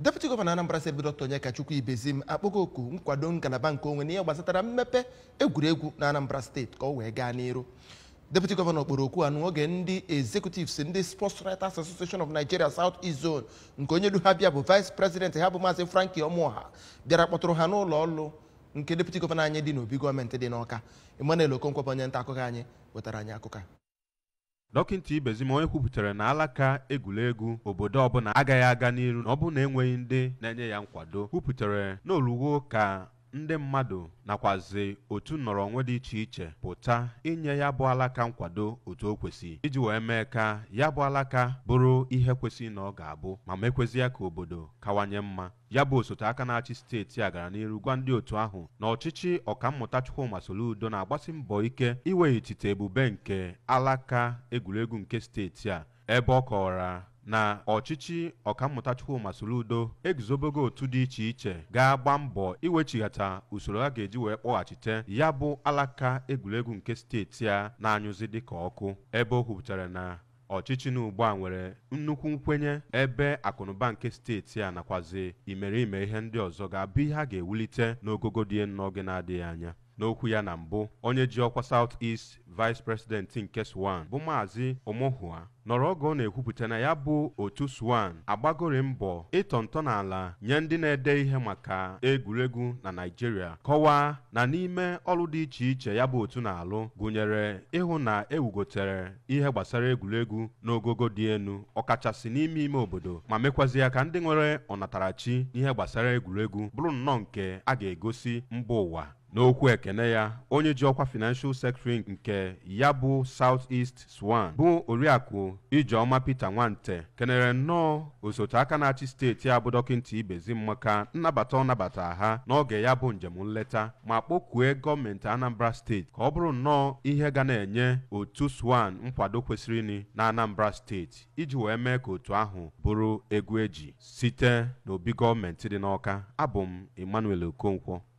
deputi gọvanọ anambra steeti bụ dọkta onyekachukwu ibezim akpọgo oku nkwado ngalaba nke onwe n'ihe gbasatara mmepe egwuregwu na anambra steeti ka ọ wee gaa n'iru deputi gọvanọ kpọrọ okwu anụ oge ndị executives ndị sports writers association of nigeria south east zone nke onye du ha bịa bụ vice president ha bụ maazị frankie ọmụọha bịara kpọtụrụ ha n'ụlọ ọrụ nke deputi gọvanọ anyị dị n'obi gọọmenti dị n'ọka emmanuel okonkwo bụ onye nta akụkọ anyị wetara anyị akụkọ a. dọkịta ibezim onye kwupụtara na alaka egwuregwu obodo ọbụla agaghị aga n'iru na ọ bụrụ na enweghị ndị na-enye ya nkwado kwupụtara na oluwo ka ndị mmadụ nakwazi otu nnọrọ onwe dị iche iche pụta inye ya bụ alaka nkwado otu o kwesị iji wee mee ka ya bụ alaka bụrụ ihe kwesịrị na ọ ga-abụ ma mekwezi ya ka obodo kawanye mma ya bụ osote aka na-achị steeti a gara n'iru gwa ndị otu ahụ na ọchịchị ọkammụta Chukwuma Soludo na-agbasi mbọ ike iweghachite ebube nke alaka egwuregwu nke steeti a ebe ọ kọwara na ọchịchị ọkammụta Chukwuma Soludo eguzobego otu dị iche iche ga-agba mbọ iwechighata usoro a ga-eji wee kpọghachite ya bụ alaka egwuregwu nke steeti a na-anyụzi dịka ọkụ ebe o kwupụtara na ọchịchị na ugbu a nwere nnukwu nkwenye ebe akụnụba nke steeti a nakwazi imerime ihe ndị ọzọ ga-abụ ihe a ga-ewulite n'ogogo dị elu n'oge na-adịghị anya n'okwu ya na mbụ onye ji ọkwa South East Vice President nke Swan bụ maazị Omohua nọrọ oge ọ na-ekwupụta na ya bụ otu Swan agbagori mbọ ịtọ ntọala nye ndị na-ede ihe maka egwuregwu na Naịjirịa kọwaa na n'ime ọrụ dị iche iche ya bụ otu na-alụ gụnyere ịhụ na ewugotere ihe gbasara egwuregwu n'ogogo dị elu ọkachasị n'ime ime obodo ma mekwazi ya ka ndị nwere ọnatarachi n'ihe gbasara egwuregwu bụrụ nnọọ nke a ga-egosi mba ụwa n'okwu ekene ya onye ji ọkwa financial secretary nke ya bụ South East Swan bụ oriakụ Ijeọma Peter Nwante kenere nnọọ osote aka na-achị steeti a bụ dọkịta Ibezim maka nnabata ọ nabata ha n'oge ya bụ njem nleta ma kpọkue gọọmenti Anambra steeti ka ọ bụrụ nnọọ ihe ga na-enye otu Swan nkwado kwesịrị na Anambra steeti iji wee mee ka otu ahụ bụrụ egwu eji site n'obi gọọmenti dị n'Ọka abụ m Emmanuel Okonkwo